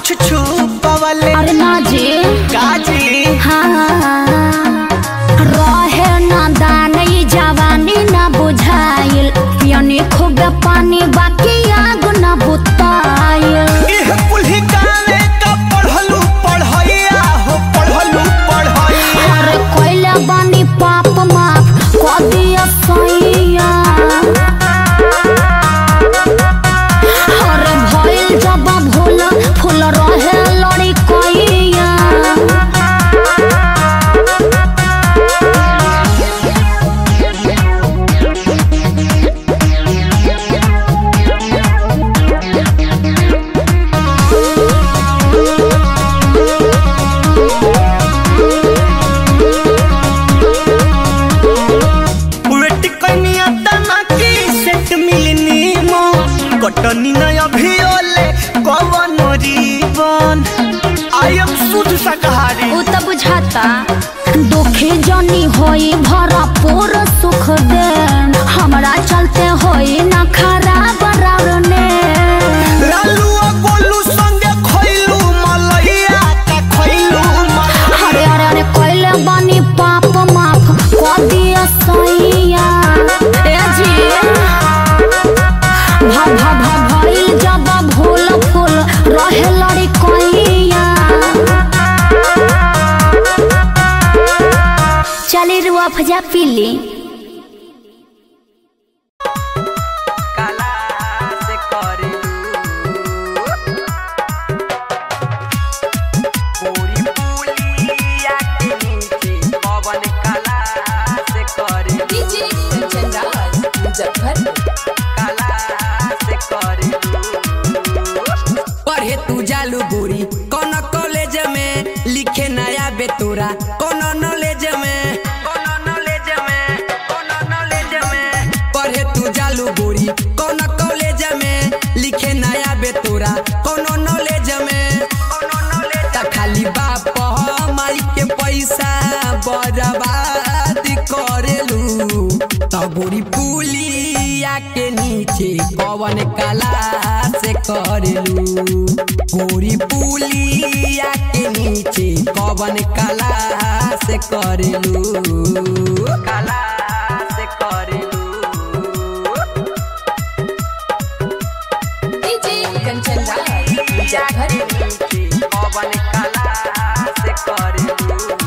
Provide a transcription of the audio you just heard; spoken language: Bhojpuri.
कुछ छुपवले अरे ना जी काजी हाँ रहे ना दान ई जवानी ना बुझाइल पियनी खूब पानी बाकी आग ना बुताइल इह पुल्ही गावे का पढ़लू पढ़ैया हो पढ़लू पढ़ैया अरे कोइला बानी पाप माफ कऽ दिया सैया अरे भइल जब भूल फूल रहे लड़ी कोइया वेट कनिया तना की सेट मिलनी मो कटनी न अभी ओले कवन रीवन आई एम शुद्ध शाकाहारी उ त बुझाता दुखी जनी होई भरपूर सुख दे हमरा चलते होई ना खराब रावने लालू आ गोलू संगे खइलू मलैया का खइलू मलैया अरे अरे अरे कोइले बानी पाप माफ कऽ दिया सैया ए जी भा भा भा भइल जब भूल फूल रहे लड़ी कोइया चली रुआ फजा पीली काला से करेलू पूरी पुलिया के नीचे पवन काला से करेलू डीजे कंचन राज मुजफ्फरपुर काला से करेलू पढ़े तू जालू गोरी कौन कॉलेज में लिखे नया बेतोरा कौन नॉलेज में कौन नॉलेज में कौन नॉलेज में पढ़े तू जालू गोरी कौन कॉलेज में लिखे नया बेतोरा कौन नॉलेज में कौन नॉलेज खाली बाप माई के पैसा बर्बाद करेलू तबोरी पुलिया के नीचे कवन कला से करेलू गोरी पुलिया के नीचे कवन कला से करेलू काला से करेलू डीजे कंचन राज मुजफ्फरपुर पवन काला से करेलू